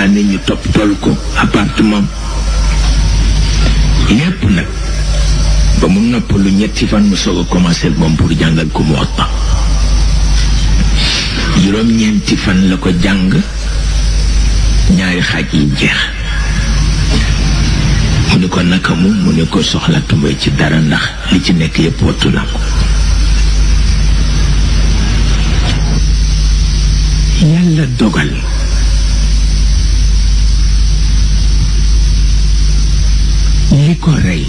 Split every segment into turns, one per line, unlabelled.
année ñu topp tool ko appartement lépp nag ba mu noppalu ñetti fan mu soog a commencé moom pour jàngal ko mu Muwatta juróom-ñeenti fan la ko jàng ñaari xaaj yi jeex mu ne ko naka mu mu ne ko soxlatuma ci dara ndax li ci nekk yépp wattu na ko yàlla dogal li ko rey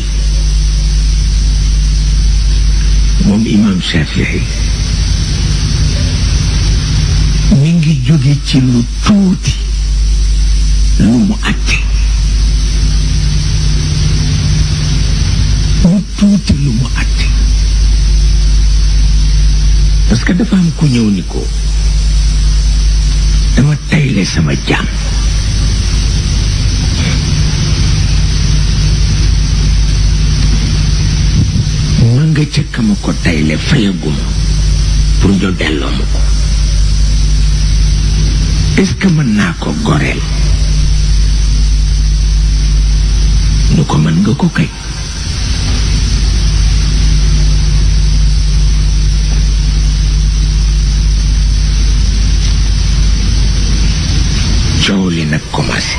moom imam Shafii mi ngi jóge ci lu tuuti lu mu àtte lu tuuti lu mu àtte parce que dafa am ku ñëw ni ko dama tayle sama jaam ma nga ca ma ko tayle fayaguma pour ñu delloo ma ko est-ce que mën naa ko goreel nu ko mën nga ko kay coow li nag commencé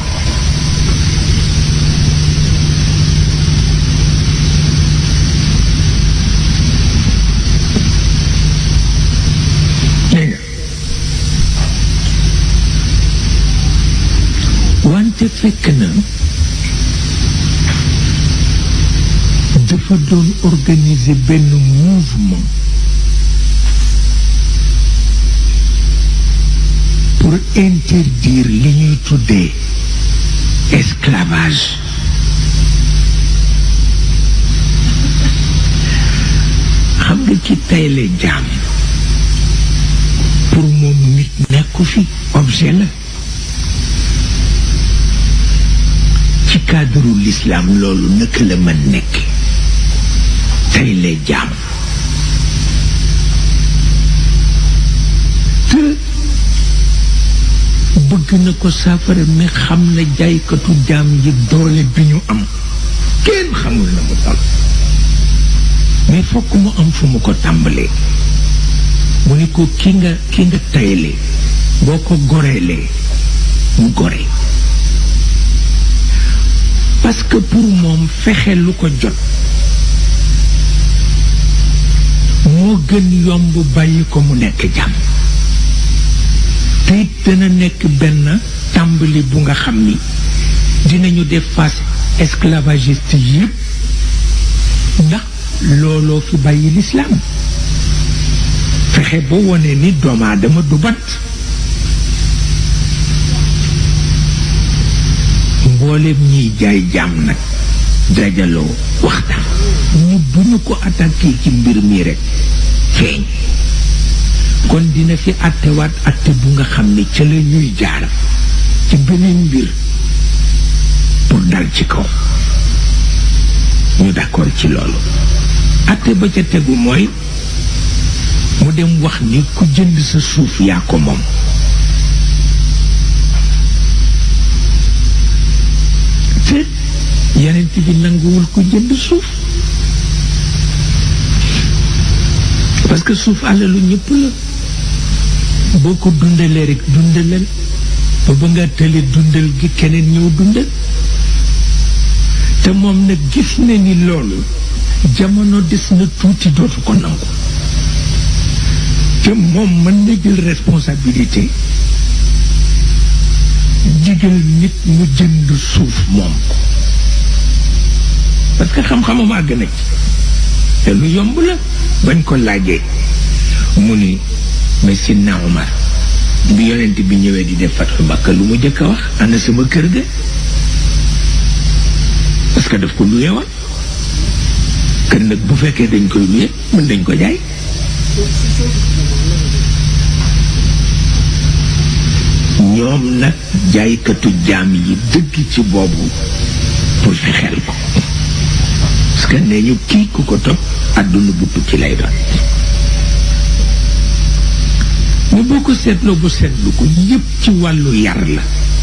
wante fekk na dafa doon organiser benn mouvement pour interdire li ñuy tuddee esclavage xam nga ci tayle jaam pour moom nit nekku fi objet la ci cadre l'islam loolu naka la mën nekk tayle jaam te bëgg na ko saafara mais xam na jaaykatu jaam yi doole bi ñu am kenn xamul na mu dal mais fokk mu am fu mu ko tàmbalee mu ni ko ki nga ki nga tayle boo ko goreelee mu gore parce que pour moom fexe lu ko jot moo gën yomb bàyyi ko mu nekk jàmm te it dana nekk benn tàmbali bu nga xam ni dinañu def face esclavagiste yépp ndax looloo fi bàyyi lislaam fexe ba wone ni doomu aadama du bat mboolem ñiy jaay jaam nag dajaloo waxtaan ñu duñu ko attaqué ci mbir mi rek feeñ kon dina fi attewaat atte bu nga xam ne ca la ñuy jaar ci beneen mbir pour dal ci kaw ñu d'accord ci loolu atte ba ca tegu mooy mu dem wax ni ku jënd sa suuf yaa ko moom te yenent bi nanguwul ku jënd suuf parce que suuf alalu ñëpp la boo ko dundalee rek dundalal ba ba nga tële dundal gi keneen ñëw dundal te moom nag gis na ni loolu jamono des na tuuti dootu ko nangu te moom mën na jël responsabilité digal nit mu jënd suuf moom ko parce que xam-xamam àgg na ci te lu yomb la bañ ko laajee mu ni mais Sidna Omar bi yonent bi ñëwee di def Fathu Makka lu mu jëkk a wax ana sama kër ga parce que daf ko luye woon kër nag bu fekkee dañ koy luye mën dañ ko jaay ñoom nag jaaykatu jaam yi dëgg ci boobu pour fexeel ko parce que nee ñu kii ku ko topp àdduna bu tukki lay doon ñu boo ko seetloo bu seetlu ko yépp ci wàllu yar la